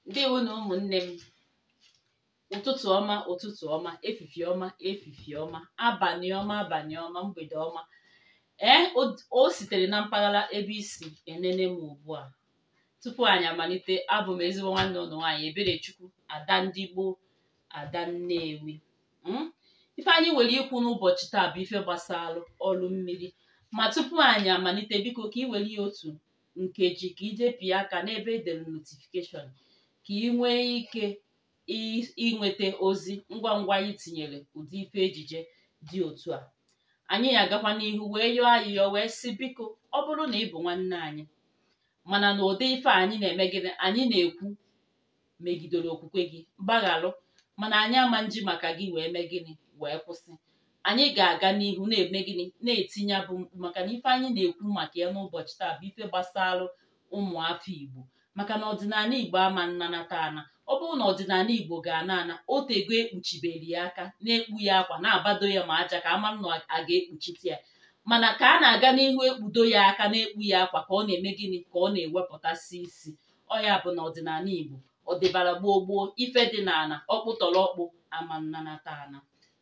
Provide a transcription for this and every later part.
ndewo na ụmụnne m ụtụtụ ọma ụtụtụ ọma efifie ọma efifie ọma abalị ọma abalị ọma mgbede ọma ee o- o sitere na mpaghara ebe isi enene m ugbu a tupu anyị amalite abụ m ezigbo nwanne ụlọ nwaanyị eberechukwu ada ndị gboo ada nnewi Mm? ife anyị nwere ikwu n'ụbọchị taa bụ ife gbasara ọrụ mmiri ma tupu anyị amalite biko ka ị were ya otu nkeji ka ije pịa aka n'ebe edere notifikeshọn ka ị nwee ike ị- ịnweta ozi ngwa ngwa anyị tinyere ụdị ife ejije dị otu a anyị agakwa n'ihu wee yọọ ayịyọ wee sị biko ọ bụrụ na ị bụ nwanne anyị mana na ụdị ife a anyị na-eme gịnị anyị na-ekwu megidere okwukwe gị gbagharụ mana anyị ama nji maka gị wee mee gịnị wee kwụsị anyị ga-aga n'ihu na-eme gịnị na-etinye abụ mkpu maka na ife anyị na-ekwu maka ya n'ụbọchị taa bụ ife gbasara ụmụafọ Igbo maka na ọdịnala Igbo ama nnanata ana ọ bụrụ na ọdịnala Igbo ga-ana ana otego ekpuchiberi ya aka na-ekpu ya akwa na-abado ya ma aja ka ama na a ga-ekpuchite ya mana ka a na-aga n'ihu ekpudo ya aka na-ekpu ya akwa ka ọ na-eme gịnị ka ọ na-ewepụtasị isi ọ ya bụ na ọdịnala Igbo ọ dịbara gboo gboo ife dị n'ana ọkpụtọrọ ọkpụ ama nnanata ana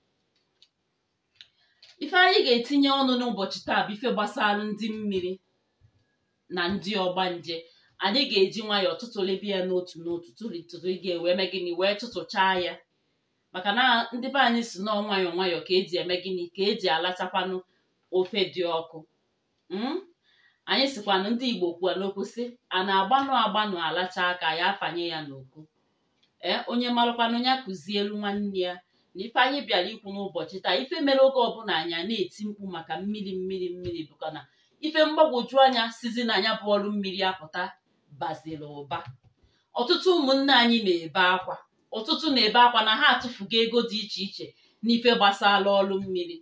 ife anyị ga-etinye ọnụ n'ụbọchị taa bụ ife gbasara ndị mmiri na ndị ọgbanje anyị ga-eji nwayọọ tụtụlebe ya n'otu n'otu tụtụrụ gị wee mee gịnị wee tụtụchaa ya maka na ndị be anyị si nọọ nwayọọ nwayọọ ka eji eme gịnị ka eji alachakwanụ ofe dị ọkụ Mm? anyị sikwanụ ndị Igbo kwuo n'okwu sị a na-agbanụ agbanụ alacha aka ya afanye ya n'oko ee onye marụkwanụ ya kụzielu nwanne ya na ife anyị bịara ikwu n'ụbọchị taa ife mere oge ọbụla anyị a na-eti mkpu maka mmiri mmiri mmiri bụkwa na ife mgbagwoju anya sizi na anya bụ ọrụ mmiri apụta baziri ụba ọtụtụ ụmụnne anyị na-ebe akwa ọtụtụ na-ebe akwa na ha atụfugo ego dị iche iche n'ife gbasara ọrụ mmiri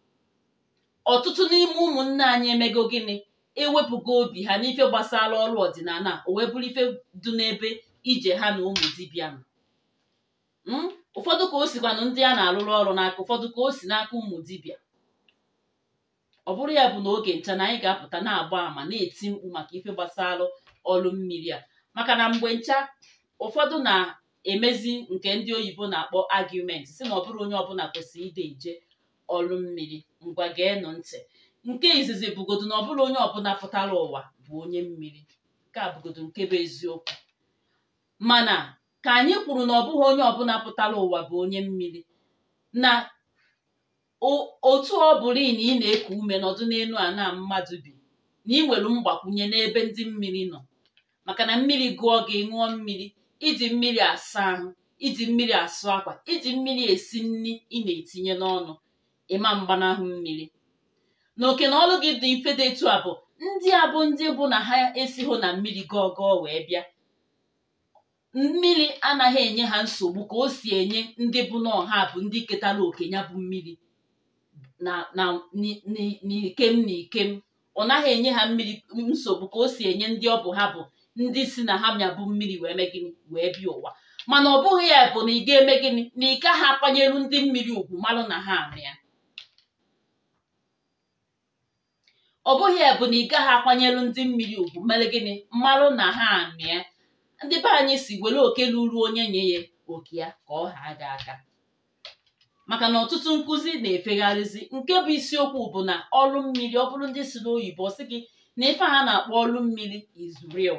ọtụtụ n'ime ụmụnne anyị emego gịnị ewepụgo obi ha n'ife gbasara ọrụ ọdịnala o wee bụrụ ife dị n'ebe ije ha na ụmụ dibịa nọ Mm? ụfọdụ ka o sikwanụ ndị a na-arụrụ ọrụ n'aka ụfọdụ ka o si n'aka ụmụ dibịa ọ bụrụ ya bụ na oge ncha na anyị ga-apụta na-agba àmà na-eti mkpu maka ife gbasara ọrụ mmiri a maka na mgbe ncha ụfọdụ na-emezi nke ndị oyibo na-akpọ argument si na ọ bụrụ onye ọbụla kwesịrị ide eje ọrụ mmiri ngwa geenụ ntị nke izizi bụgodu na ọ bụrụ onye ọbụla pụtara ụwa bụ onye mmiri nke a bụgodu nke bụ eziokwu mana ka anyị kwuru na ọ bụghị onye ọbụla pụtara ụwa bụ onye mmiri na o- otu ọ bụrụ na ị na-eku ume nọdụ n'elu ana mmadụ bi na ị nwere mgbakwunye n'ebe ndị mmiri nọ maka na mmiri gụọ gị ṅụọ mmiri iji mmiri asa ahụ iji mmiri asụ akwa iji mmiri esi nri ị na-etinye n'ọnụ ịma mgbanahụ mmiri na oke na ọrụ gị dị mfe dị etu a bụ ndị a bụ ndị bụ na ha esighị na mmiri gọọ gọọ wee bịa mmiri anaghị enye ha nsogbu ka o si enye ndị bụ na ọha bụ ndị ketara oke ya bụ mmiri na na ni- ni- n'ikem na ikem ọ naghị enye ha mmiri nsogbu ka o si enye ndị ọ bụ ha bụ ndị si na ha nya bụ mmiri wee mee gịnị wee bịa ụwa mana ọ bụghị ya bụ na ị ga-eme gịnị na ị gaghị akwanyelu ndị mmiri ugwu malụ na ha anụ ya ọ bụghị ya bụ na ị gaghị akwanyelu ndị mmiri ugwu mere gịnị mmalụ na ha anụ ya ndị be anyị si were oke luru onye nye ya oke ya ka ọ haa gị aka maka na ọtụtụ nkụzi na-efegharịzi nke bụ isiokwu bụ na ọrụ mmiri ọ bụrụ ndị si n'oyibo ọ sị gị na ife ha na-akpọ ọrụ mmiri is real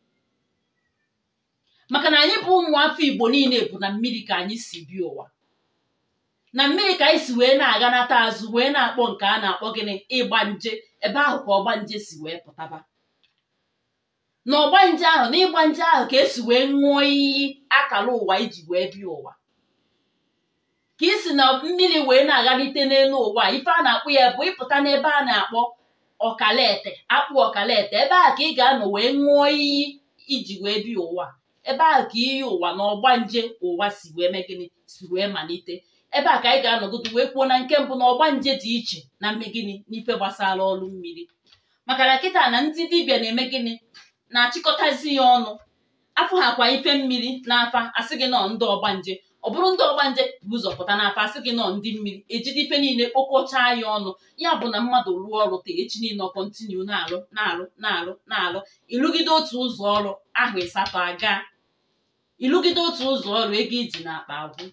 maka na anyị bụ ụmụafọ igbo niile bụ na mmiri ka anyị si bịa ụwa na mmiri ka anyị si wee na-aganata azụ wee na-akpọ nke a na-akpọ gịnị ịgba nje ebe ahụ ka ọgba nje si wee pụtaba na ọgba nje ahụ na ịgba nje ahụ ka esi wee ṅụọ iyi akara ụwa iji wee bịa ụwa ka isi na mmiri wee na-aghalite n'elu ụwa ife a na-akpọ ya bụ ịpụta n'ebe a na-akpọ ọkalete akpụ ọkalete ebe ahụ ka ị ga-anọ wee ṅụọ iyi iji wee bịa ụwa ebe ahụ ka iyi ụwa na ọgba nje ụwa si wee mee gịnị si wee malite ebe a ka anyị ga-anọgodo wee kwuo na nke mbụ na ọgba nje dị iche na mme gịnị n'ife gbasara ọrụ mmiri maka na kịta na ndị dibịa na-eme gịnị na-achịkọtazi ya ọnụ afọ ha kwa ife mmiri n'afa asị gị nọ ndị ọgbanje ọ bụrụ ndị ọgbanje bụ ụzọ pụta n'afa asị gị nọ ndị mmiri ejide ife niile kpokọchaa ya ọnụ ya bụ na mmadụ rụọ ọrụ taa echi niile ọ kọntinu na-alụ na-alụ na-alụ na-alụ ịrụgide otu ụzọ ọrụ ahụ ịsatọ aga ịlụgide otu ụzọ ọrụ ego iji n'akpa agwụ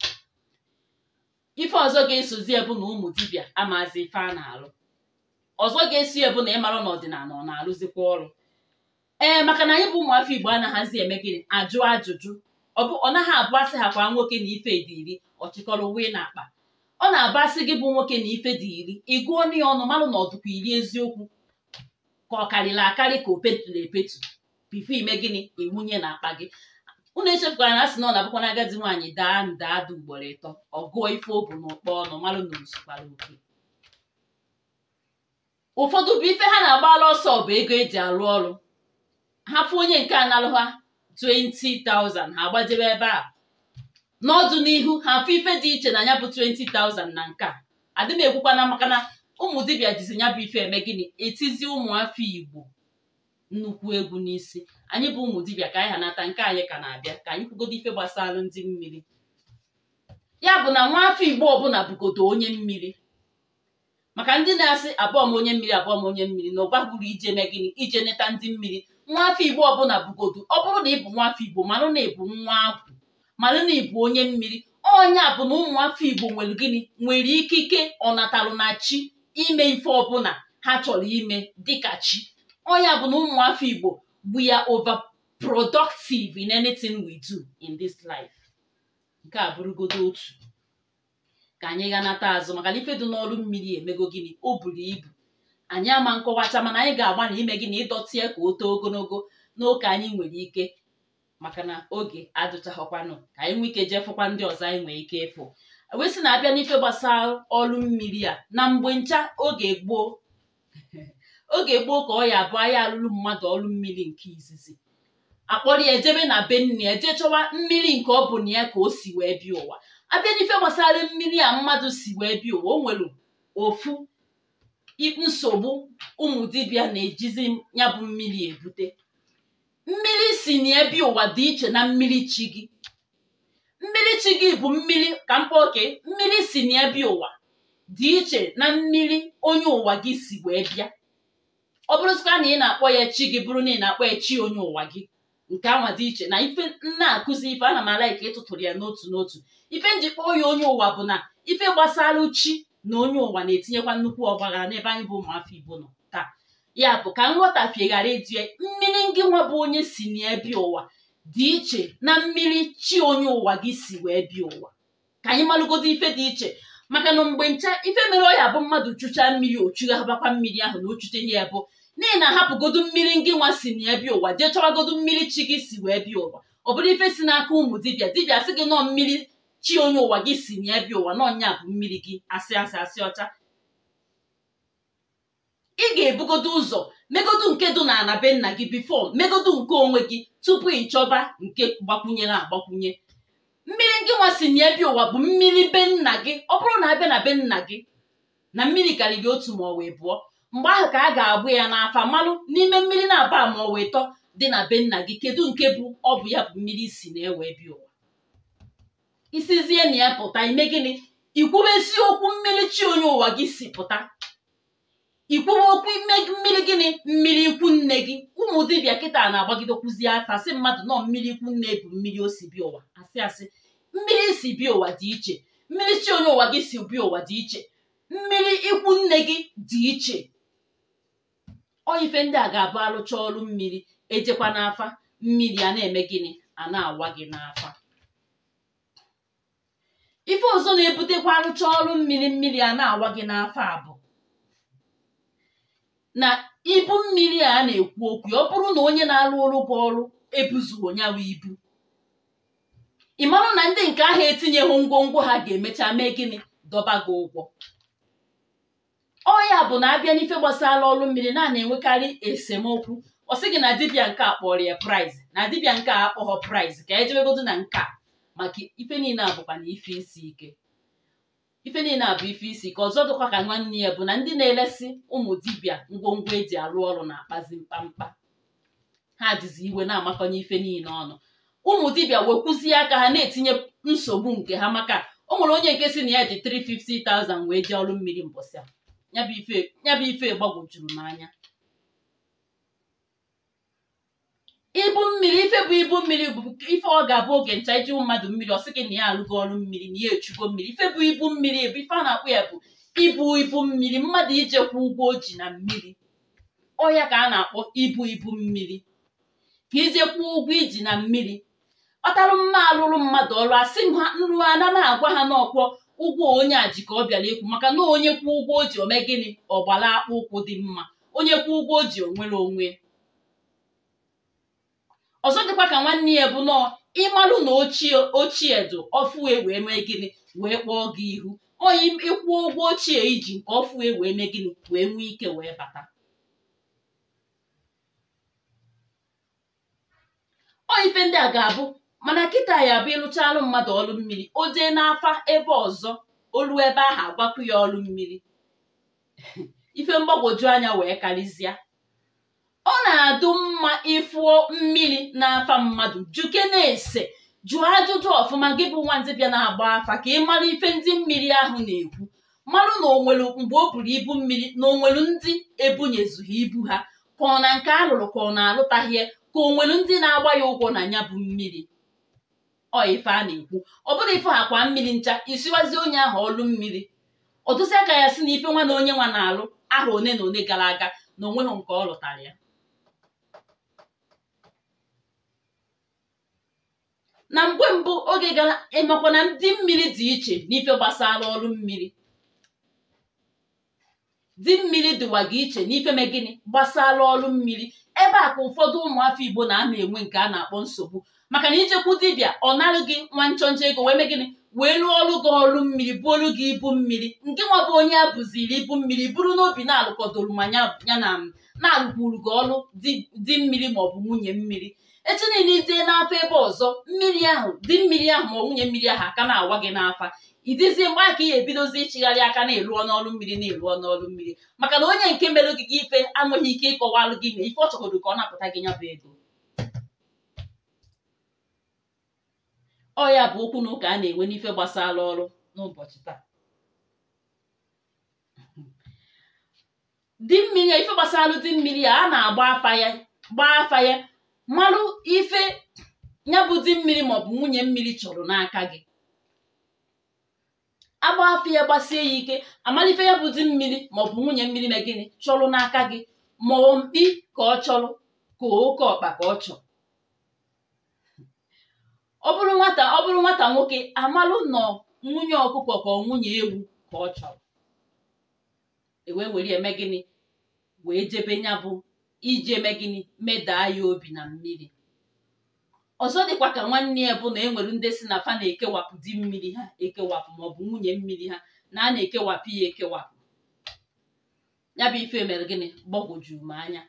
ife ọzọ ga-esozi ebu na ụmụ dibịa amazi ife a na-alụ ọzọ ga-esi ebu na ịmara na ọdịnala ọ na-alụzikwa ọrụ ee maka na anyị bụ ụmụafọ igbo anaghịzi eme gịnị ajụ ajụjụ ọ naghị abụ asị ha kwa nwoke na ife dị iri ọchịkọrọ wee na akpa ọ na-abụ asị gị bụ nwoke na ife dị iri ị gụọ ya ọnụ malụ na ọdụkwa iri eziokwu ka ọ karịrị akarị ka o petụrụ epetu bifo ime gịnị ewunye na akpa gị unu echefukwara na asị na ọ na-abụkwa na agadi nwaanyị daa nda ada ugboro ịtọ ọ gụọ ife o bu n'ụkpọ ọnụ malụ na ozukwara oke ụfọdụ bụ ife ha na-agbara ọsọ bụ ego eji arụ ọrụ ha fụ onye nke analụ ha 20,000 ha agbajebe ebe a n'ọdụ n'ihu ha fụ ife dị iche na ya bụ 20,000 na nke a adị m ekwukwana maka na ụmụ dibịa jizi ya bụ ife eme gịnị etizi ụmụafọ igbo nnukwu egwu n'isi anyị bụ ụmụ dibịa ka anyị ha nata nke anyị ka na-abịa ka anyị kwugodo ife gbasara ndị mmiri ya bụ na nwa afọ igbo ọbụla bụgodo onye mmiri maka ndị na-asị abụọ m onye mmiri abụọ m onye mmiri na ụba bụrụ ije mee gịnị ije neta ndị mmiri nwa afọ igbo ọbụla bụgodo ọ bụrụ na ị bụ nwa afọ igbo manụ na ịbụ nwa akwụ manụ na ịbụ onye mmiri onye a bụ na ụmụ afọ igbo nwere gịnị nwere ikike ọnatalụ na chi ime ife ọbụla ha chọrọ ime dịka chi onye bụ na ụmụ afọ igbo we are overproductive in anything we do in this life nke a bụrụgodo otu ka anyị ga nata azụ maka na ife dị n'ọrụ mmiri emego gịnị o buru ibu anyị ama nkọwacha mana anyị ga-agba na ime gịnị ịdọtie ka o too ogologo n'oke anyị nwere ike maka na oge adụchaghọkwanụ ka anyị nwee ike jefụkwa ndị ọzọ anyị nwee ike ịfụ wee sị na-abịa n'ife gbasara ọrụ mmiri a na mgbe ncha oge gboo oge gboo ka ọ ya abụ anyị alụrụ mmadụ ọrụ mmiri nke izizi akpọrọ ya ejebe na be nne ya jee chọwa mmiri nke ọ bụ na ya ka o si wee bịa ụwa abịa n'ife gbasara mmiri a mmadụ si wee bịa ụwa o nwere ofu nsogbu ụmụ dibịa na-ejizi ya bụ mmiri ebute mmiri si na ya bịa ụwa dị iche na mmiri chi gị mmiri chi gị bụ mmiri ka mkpa oke mmiri si na ya bịa ụwa dị iche na mmiri onye ụwa gị si wee bịa ọ bụrụzikwa na ị na-akpọ ya chi gị bụrụ na ị na-akpọ ya chi onye ụwa gị nke anwa dị iche na ife nna akụzi ife ana m ala ka ịtụtụrụ ya n'otu n'otu ife njikpọ ya onye ụwa bụ na ife gbasara chi na onye ụwa na-etinyekwa nnukwu ọgbaghara n'ebe anyị bụ ụmụafọ igbo nọ taa ya bụ ka nghọtafie ghara ịdị mmiri ngị nwa bụ onye si na ya bịa ụwa dị iche na mmiri chi onye ụwa gị si wee bịa ụwa ka anyị malụgodo ife dị iche maka na mgbe ncha ife mere ọ ya bụ mmadụ chụchaa mmiri ochughabakwa mmiri ahụ na ochuteghị ya bụ n'ihi na ahapụgodu mmiri ngị nwa si na ya bịa ụwa jee chọwagodu mmiri chi gị si wee bịa ụwa ọ bụrụ ife si n'aka ụmụ dibịa dibịa sị gị nọọ mmiri chi onye ụwa gị si na ya bịa ụwa n'ọnya bụ mmiri gị asị asị asị ọcha ị ga-ebugodo ụzọ megodu nke dị na ana be nna gị bifo megodu nke onwe gị tupu ị chọba nke gbakwunyere agbakwunye mmiri ngị nwa si na ya bịa ụwa bụ mmiri be nna gị ọ bụrụ na abịa na be nna gị na mmiri karịrị otu ma ọ wee bụọ mgbe ahụ ka a ga-agbụ ya n'afa malụ n'ime mmiri na-aba ma ọ wee tọ dị na be nna gị kedu nke bụ ọ bụ ya bụ mmiri si na-ewe bịa ụwa isizie na ya pụta ime gịnị ikwube okwu mmiri chi onye ụwa gị si pụta ikwuwe okwu ime mmiri gịnị mmiri ikwu nne gị ụmụ dibịa kịta na-agbagide kwuzi afa sị mmadụ nọ mmiri ikwu nne bụ mmiri o si bịa ụwa asị asị mmiri si bịa ụwa dị iche mmiri chi onye ụwa gị si bịa ụwa dị iche mmiri ikwu nne gị dị iche ọ ife ndị a ga-abụ alụcha ọrụ mmiri ejekwa n'afa mmiri a na-eme gịnị a na-awa gị n'afa ife ọzọ na-ebutekwa arụcha ọrụ mmiri mmiri a na-awa gị n'afa bụ na ibu mmiri a na-ekwu okwu ọ bụrụ na onye na-arụ ọrụ bụ ọrụ ebuzughị onyawa ibu ị marụ na ndị nke ahụ etinyeghị ngwongwo ha ga-emecha mee gịnị dọba gị ụgwọ ọ ya bụ na abịa n'ife gbasara ọrụ mmiri na na-enwekarị esemokwu ọ sị gị na dibịa nke a kpọrọ ya prize na dibịa nke a akpọghọ prize ka ejebegodo na nke a maka ife niile a bụkwa na ife isi ike ife niile a bụ ife isi ike ọzọ dịkwa ka nwanne ya bụ na ndị na-elesi ụmụ dibịa ngwongwo eji arụ ọrụ na-akpazi mkpamkpa ha dịzi iwe na-amakọnye ife niile ọnụ ụmụ dibịa wekwuzie aka ha na-etinye nsogbu nke ha maka o nwere onye nke si na ya ji 350,000 wee jee ọrụ mmiri mbọsị a ya bụ ife gbagwojuru m anya ibu mmiri ife bụ ibu mmiri bụ ife ọ ga-abụ oge ncha iji mmadụ mmiri ọ sị gị na ya alụgo ọrụ mmiri na ya echugo mmiri ife bụ ibu mmiri bụ ife a na-akpụ ya bụ ibu ibu mmiri mmadụ ijekwa ụgwọ o ji na mmiri ọya ka a na-akpọ ibu ibu mmiri ka ijekwa ụgwọ iji na mmiri kpatalụ mma alụrụ mmadụ ọrụ asị ha nrụ ana m agwa ha n'ọkwọ ụgwọ onye a ji ka ọ bịara ekwu maka na onye kwụ ụgwọ o ji ome gịnị ọgbara akpụ ụkwụ dị mma onye kwụ ụgwọ o ji onwere onwe ọzọ dịkwa ka nwanne ya bụ nọọ ịmalụ na ochie ochie dụ ọfụwe wee mee gịnị wee kpọọ gị ihu onye ịkwụ ụgwọ ochie iji nke ọfụwe wee mee gịnị wee nwee ike wee bata ọ ife ndị a ga-abụ mana kịta ya bụ ịlụchalụ mmadụ ọrụ mmiri o jee n'afa ebe ọzọ olu ebe ahụ agbapụ ya ọrụ mmiri ife mgbagwoju anya wee karịzịa ọ na-adụ mma ịfụọ mmiri n'afa mmadụ juke na-ese jụọ ajụjụ ọfụma gị bụ nwandị bịa na-agba afa ka ị mara ife ndị mmiri ahụ na-ekwu marụ na onwere mgbe o buru ibu mmiri na onwere ndị ebunyezughị ibu ha ka ọ na nke alụrụ ka ọ na-alụtaghị ya ka o nwere ndị na-agba ya ụgwọ na ya bụ mmiri ọ ife a na-ekwu ọ bụrụ ife akwa mmiri ncha isiwazi onye ahụ ọlụ mmiri ọtụsị aka ya si na ife nwa na onye nwa na-alụ aha one na one gara aga na onweghị nke ọ lụtara ya na mgbe mbụ oge gara ịmakwa na ndị mmiri dị iche n'ife gbasara ọrụ mmiri di mmiri dịwa gị iche n'ife me gịnị gbasara ọrụ mmiri ebe a ka ụfọdụ ụmụafọ igbo na-ama enwe nke a na-akpọ nsogbu maka na ijekwu dibịa ọ narụ gị nwa nchọnchọ ego wee mee gịnị wee rụọ ọrụ gị ọrụ mmiri buolu gị ibu mmiri nke nwa bụ onye a bụziri ibu mmiri bụrụ n'obi na-alụkọdoro ma ya na na-alụkwuru gị ọrụ di mmiri maọbụ nwunye mmiri echi niile ijee n'afọ ebe ọzọ mmiri ahụ di mmiri ahụ ma nwunye mmiri ahụ aka na-awa gị n'afa idizie mgbe aka ị ebidozi ịchịgharị aka na-eruọ n'ọrụ mmiri na-eruọ n'ọrụ mmiri maka na onye nke mere gị ife anweghị ike ịkọwalụ gị na ife ọ chọgodo ka ọ napụta gị ya bụ ego ọ ya bụ okwu na ụka a na-enwe n'ife gbasara ọrụ n'ụbọchị taa di mmiri ife gbasara di mmiri a a na-agba afa ya gbaa afa ya marụ ife ya bụ di mmiri maọbụ nwunye mmiri chọrọ n'aka gị agba afọ ya gbasie ya ike amalife ya bụ di mmiri maọbụ nwunye mmiri na gịnị chọrọ n'aka gị ma mkpi ka ọ chọrọ ka oke ọkpa ka ọ chọrọ ọ bụrụ nwata ọ bụrụ nwata nwoke amalụ nọ nwunye ọkụkọ ka ọ nwunye ewu ka ọ chọrọ ewee were eme gịnị wee jebe ya bụ iji eme gịnị medaa ya obi na mmiri ọzọ dịkwa ka nwanne ya bụ na e nwere ndị si na fa na-ekewapụ di mmiri ha ekewapụ maọbụ nwunye mmiri ha na a na-ekewapụ ya ekewapụ ya bụ ife mere gịnị gbagwojuru m anya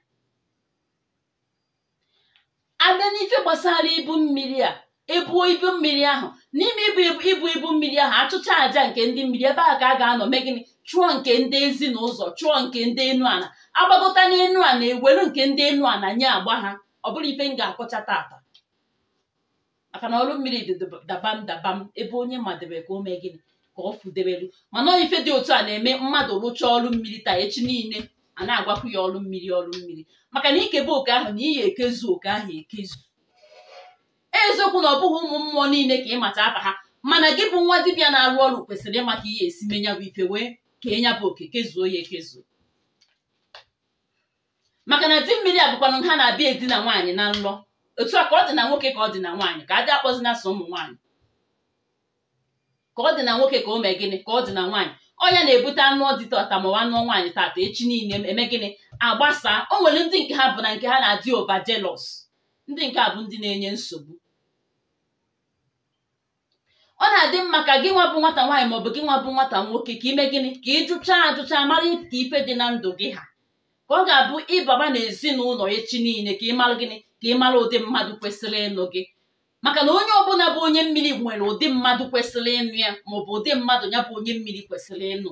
abịa n'ife gbasara ibu mmiri a ebuo ibu mmiri ahụ n'ime ibu ibu ibu mmiri ahụ achụcha àjà nke ndị mmiri ebe a ka a ga-anọ mee gịnị chụọ nke ndị ezi na ụzọ chụọ nke ndị enu ana agbagota n'enu ana ewelu nke ndị enu ana nye agba ha ọ bụrụ ife m ga-akọcha tata maka na ọrụ mmiri dị dabam dabam ebe onye madebe ka o mee gịnị ka ọ fudebelu mana ife dị otu a na-eme mmadụ rụchaa ọrụ mmiri taa echi niile a na-agwakwu ya ọrụ mmiri ọrụ mmiri maka na ikebe oke ahụ na iyi ekezu oke ahụ ekezu eziokwu na ọ bụghị ụmụ mmụọ niile ka ịmata afa ha mana gị bụ nwa dibịa na-arụ ọrụ kwesịrị ịmata ihe esi menya bụ ife wee kee ya bụ oke kezuo ya ekezuo maka na di mmiri abụkwanụ ha na-abịa edina nwaanyị na nlọ otu a ka ọ dị na nwoke ka ọ dị na nwaanyị ka adị akpọzina so ụmụ nwaanyị ka ọ dị na nwoke ka o mee gịnị ka ọ dị na nwaanyị ọnya na-ebute anụ ọdịta ọtamawa anụ nwaanyị tata echi niile eme gịnị agbasaa o nwere ndị nke ha bụ na nke ha na-adị ova jelos ndị nke a bụ ndị na-enye nsogbu ọ na-adị mma ka gị nwa bụ nwata nwaanyị maọbụ gị nwa bụ nwata nwoke ka ime gịnị ka ịjụcha ajụcha mara ka ife dị na ndụ gị ha ka ọ ga-abụ ịbaba na ezinụlọ echi niile ka ịmara gịnị ka ịmara ụdị mmadụ kwesịrị ịnụ gị maka na onye ọbụla bụ onye mmiri nwere ụdị mmadụ kwesịrị ịnụ ya maọbụ ụdị mmadụ ya bụ onye mmiri kwesịrị ịnụ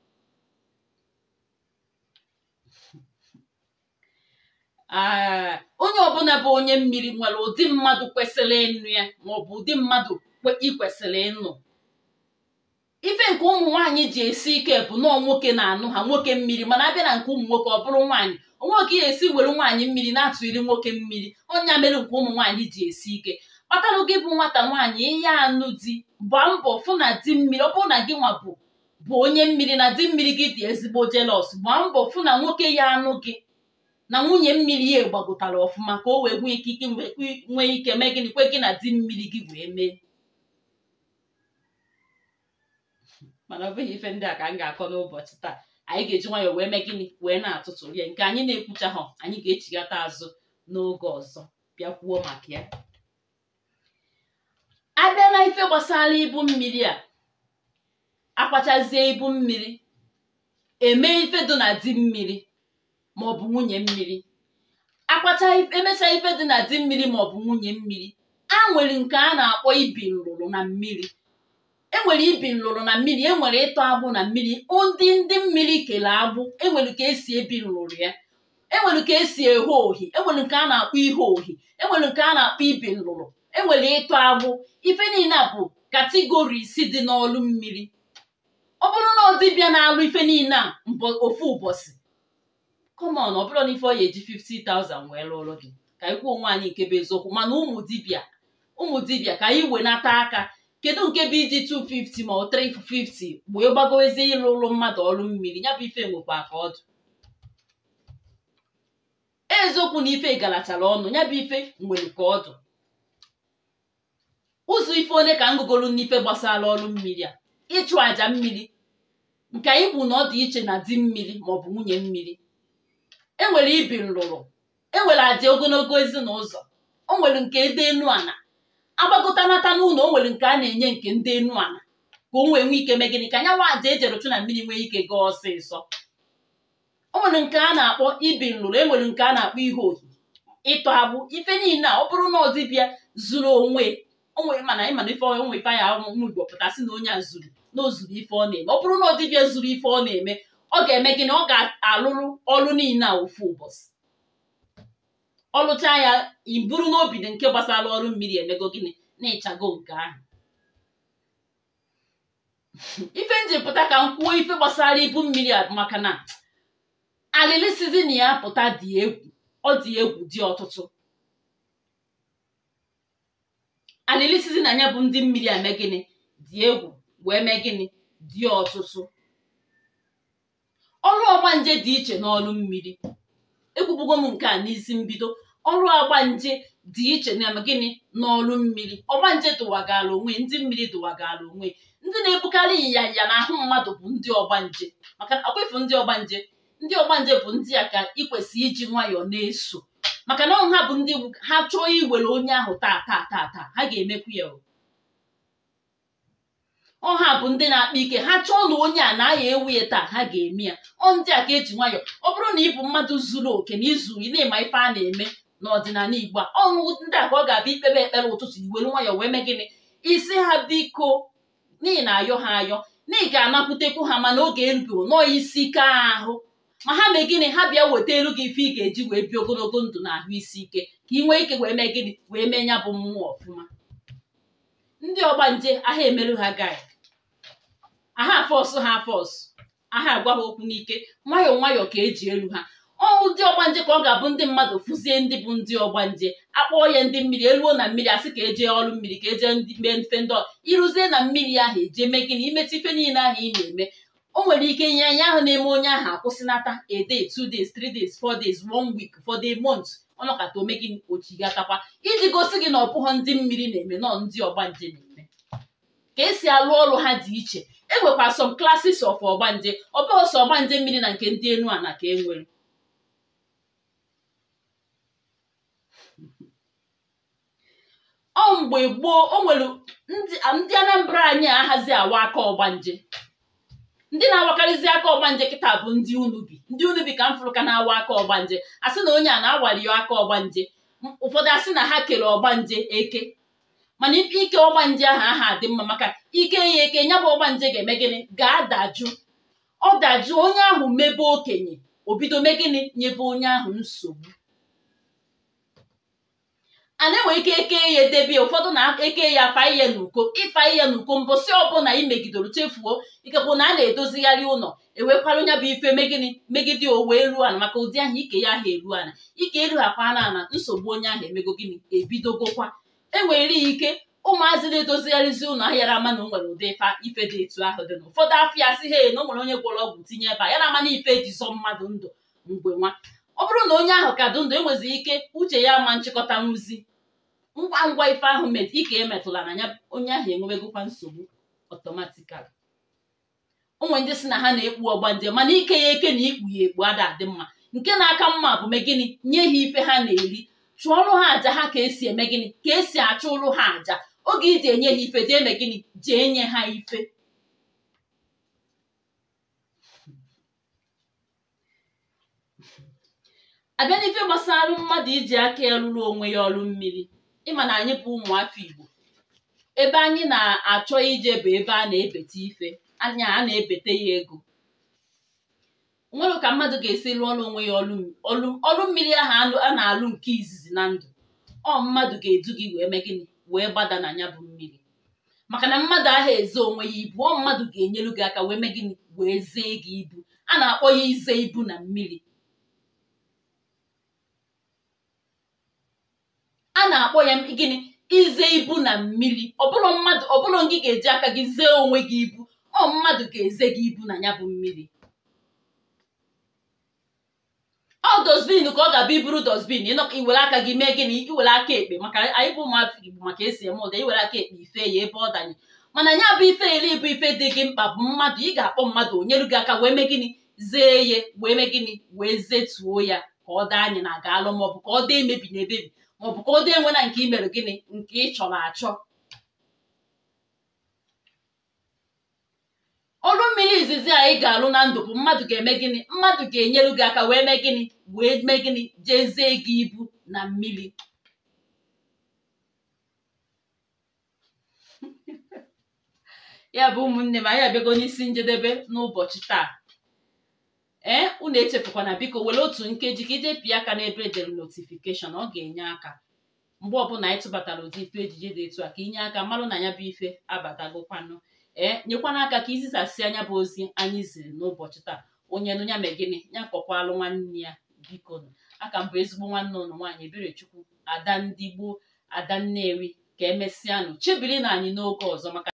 onye ọbụla bụ onye mmiri nwere ụdị mmadụ kwesịrị ịnụ ya maọbụ ụdị mmadụ ị kwesịrị ịnụ ife nke ụmụ nwaanyị ji esi ike bụ nọọ nwoke na-anụ ha nwoke mmiri mana abịa na nke ụmụ nwoke ọ bụrụ nwaanyị onwe ka ị esi were nwaanyị mmiri na-atụiri nwoke mmiri ọnya mere nke ụmụ nwaanyị ji esi ike kpatalụ gị bụ nwata nwaanyị ihe anụ di gbaa mbọ fụ na di mmiri ọ bụrụ na gị nwa bụ bụ onye mmiri na di mmiri gị dị ezigbo jelos gbaa mbọ fụ na nwoke ya anụ gị na nwunye mmiri ya gbagotara ọfụma ka o wee nwee ike ike nwee ike mee gịnị kwe gị na di mmiri gị wee mee mana ọ bụghị ife ndị a ka m ga-akọ n'ụbọchị taa anyị ga-eji nwayọọ wee mee gịnị wee na-atụtụ rie nke anyị na-ekwucha ha anyị ga-echigata azụ n'oge ọzọ bịa kwuo maka ya abịa na ife gbasara ibu mmiri a akpachazie ibu mmiri eme ife dị na di mmiri maọbụ nwunye mmiri akpacha emecha ife dị na di mmiri maọbụ nwunye mmiri a nwere nke a na-akpọ ibi nlụrụ na mmiri enwere ibi nlụrụ na mmiri enwere ịtọ agbụ na mmiri ndị ndị mmiri kele agbụ enwere ka esi ebi nlụrụ ya enwere ka esi eghe ohi enwere nke a na-akpọ ihe ohi enwere nke a na-akpọ ibi nlụrụ enwere ịtọ agbụ ife niile a bụ kategori isi dị n'ọlụ mmiri ọ bụrụ na ọ dịbịa na-alụ ife niile a ofu ụbọchị kọmọn ọ bụrụ na ife ọ ya eji 50,000 wee lụrụ gị ka anyị kwuo onwe anyị nke bụ eziokwu mana ụmụ dibịa ụmụ dibịa ka anyị wenata aka kedu nke bụ iji 250 ma ọ 350 wee gbagowezie ịlụ ụlọ mmadụ ọrụ mmiri ya bụ ife nwekwa ka ọdụ eziokwu na ife galachara ọnụ ya bụ ife nwere ka ọdụ ụzọ ife onye ka ngụgolu n'ife gbasara ọrụ mmiri a ịchụ àjà mmiri nke anyị bụ na ọ dị iche na di mmiri maọbụ nwunye mmiri enwere ibi nlụrụ enwere àjà ogologo ezinụzọ o nwere nke ede enu ana agbagota nata n'ụlọ o nwere nke a na-enye nke ndị enu ana ka o nwee nwee ike mee gịnị ka anya nwa àjà ejere chụ na mmiri nwee ike gaa ọsịsọ o nwere nke a na-akpọ ibi nlụrụ enwere nke a na-akpọ ihe ohi ịtọ agbụ ife niile a ọ bụrụ na ọ dịbịa zuru onwe onwe mana ịma na ife onwe ife anya ụmụ igbo pụtasị na onye a zuru na o zuru ife ọ na-eme ọ bụrụ na ọ dịbịa zuru ife ọ na-eme ọ ga-eme gịnị ọ ga-alụrụ ọrụ niile a ofu ụbọchị ọlụcha ya iburu n'obi dị nke gbasara ọrụ mmiri emego gịnị na-ịchago nke ahụ ife njipụta ka m kwuo ife gbasara ibu mmiri a maka na alịlị sizin ya pụta dị egwu ọ dị egwu dị ọtụtụ alịlị sizin anya bụ ndị mmiri eme gịnị dị egwu wee mee gịnị dị ọtụtụ ọrụ ọgbanje dị iche n'ọrụ mmiri ekwubugo m nke a n'isi mbido ọrụ ọgbanje dị iche na gịnị n'ọrụ mmiri ọgbanje dụwagara onwe ndị mmiri dụwagara onwe ndị na-ebukarị ịnyanya na ahụ mmadụ bụ ndị ọgbanje maka akwefu ndị ọgbanje ndị ọgbanje bụ ndị a ka ị kwesịrị iji nwayọọ na-eso maka na ha bụ ndị ha chọọ iwere onye ahụ taa taa taa taa ha ga-emekwu ya ọha bụ ndị na-akpa ike ha chọọ na onye a na-aya ewu ya taa ha ga-eme ya ọ ndị a ka eji nwayọọ ọ bụrụ na ị bụ mmadụ zuru oke na izuru ị na-ema ife a na-eme n'ọdịnala Igbo a ọṅụṅụ ndị a ka ọ ga-abịa ikpebe ekpere ụtụtụ iwere nwayọọ wee mee gịnị isi ha biko n'ihi na ayọ ha ayọ na ị ga-anakwutekwu ha mana oge erubeghị nọọ isi ike ahụ ma ha mee gịnị ha bịa weta elu gị ife ị ga-eji wee bịa ogologo ndụ na ahụ isi ike ka ị nwee ike wee mee gịnị wee mee ya bụ mmụọ ọfụma ndị ọgbanje aha emerụ ha gai aha fọsụ ha fọsụ aha agwa ha okwu n'ike nwayọọ nwayọọ ka eji elu ha ọnwụ ndị ọgbanje ka ọ ga-abụ ndị mmadụ fụzie ndị bụ ndị ọgbanje akpọọ ya ndị mmiri eluo na mmiri asị ka eje ọrụ mmiri ka eje mee mfe ndị ịrụzie na mmiri ahụ eje mee gịnị imechi ife niile ahụ ị na-eme o nwere ike nye anya ahụ na-eme onye ahụ akwụsịnata a day two days three days four days one week for the month ọnọkata ome gị ochigatakwa iji gosi gị na ọbụghọ ndị mmiri na-eme nọ ndị ọgbanje na-eme ka esi alụ ọrụ ha dị iche enwekwa some classes of ọgbanje ọ bụghị sọ ọgbanje mmiri na nke ndị enu ana ka e nwere ọ mgbe gboo o nwere ndị Anambra anyị ahazi awa aka ọgbanje ndị na-awakarịzi aka ọgbanje kịta bụ ndị unubi ndị unubi ka m fụrụ ka na-awa aka ọgbanje asị na onye a na-awali ya aka ọgbanje ụfọdụ asị na ha kere ọgbanje eke mana ike ọgbanje ahụ aha dị mma maka ike ya eke ya bụ ọgbanje ga-eme gịnị ga-adajụ ọ dajụ onye ahụ mebe okenye o bido mee gịnị nyebe onye ahụ nsogbu a na-enwe ike eke ya edebe ya ụfọdụ na-eke ya afa ihe n'uko ịfa ihe n'uko mbọsị ọbụla imegidoro chefuo ikekwu na a na-edozigharị ụlọ ewekwara onye bụ ife megịnị megide o wee ruo ana maka ụdị ahụ ike ya ahụ eru ana ike erughakwana ana nsogbu onye ahụ emego gịnị ebidogokwa enwere ike ụmụazị na-edozigharịzi ụlọ ahịa yara ama na o nwere ụdị ife dị etu ahụ dị na ụfọdụ afọ ya sị he na o nwere onye gwọrọ ọgwụ tinye ebe a ya na-ama na ife eji zọ mmadụ ndụ mgbe nwa ọ bụrụ na onye ahụ ka dị ndụ enwezi ike uche ya ama nchịkọta nrụzi ngwa ngwa ife ahụ met ike emetụla na ya onye ahụ enwebegokwa nsogbu ọtọmatikali ụmụ ndị si na ha na-ekpu ọgbanje mana ike ya eke na ikpu ya ekpu ada adị mma nke na-aka mma bụ megịnị nye ha ife ha na-eri chụọrụ ha àjà ha ka esi eme gịnị ka esi achụ ụrụ ha àjà oge iji enye ha ife jee eme gịnị jee nye ha ife abịa n'ife gbasara mmadụ iji aka ya rụrụ onwe ya ọrụ mmiri ịma na anyị bụ ụmụafọ Igbo ebe anyị na-achọ ije bụ ebe a na-ebete ife anya a na-ebete ya ego nwere ka mmadụ ga-esi rụọ ọrụ onwe ya ọrụ mmiri ahụ a na-alụ nke izizi na ndụ ọ mmadụ ga-edu gị wee mee gịnị wee gbada na ya bụ mmiri maka na mmadụ ahụ eze onwe ya ibu ọ mmadụ ga-enyelu gị aka wee mee gịnị wee zee gị ibu a na-akpọ ya ize ibu na mmiri a na-akpọ ya gịnị ize ibu na mmiri ọbụrụ mmadụ ọbụrụ gị ga-eji aka gị zee onwe gị ibu ọ mmadụ ga-eze gị ibu na ya bụ mmiri ọ dosbin ka ọ ga-abụ iburu dosbin iwere aka gị mee gịnị iwere aka ekpe maka anyị bụ ụmụafọ Igbo maka esi eme ụda iwere aka ekpe ife ya ebe ọ danye mana ya bụ ife iri bụ ife dị gị mkpa bụ mmadụ ị ga-akpọ mmadụ onyelu gị aka wee mee gịnị zee ya wee mee gịnị wee zetuo ya ka ọ daa anyị na aga alụ maọbụ ka ọ daa emebi na ebebi maọbụ ka ọ dị enwe na nke i mere gịnị nke ị chọrọ achọ ọrụ mmiri izizi anyị ga-alụ na ndụ bụ mmadụ ga-eme gịnị mmadụ ga-enyelu gị aka wee mee gịnị wee mee gịnị jezie gị ibu na mmiri ya bụ ụmụnne m anyị abịago n'isi njedebe n'ụbọchị taa ee unu echefukwana biko were otu nkeji ka ije pịa aka n'ebe edere notifikeshọn ọ ga-enye aka mgbe ọbụla anyị tụbatara ụdị ife ejije dị etu a ka inye aka marụ na ya bụ ife abatagokwanụ ee nyekwana aka ka izisasị anya bụ ozi anyị ziri n'ụbọchị taa onye nụ ya mee gịnị ya kpọkwalụ nwanne ya biko aka mbụ ezigbo nwanne ụnụ nwaanyị Eberechukwu ada ndị gboo ada Nnewi ka emesịanụ chebiri na anyị n'oge ọzọ maka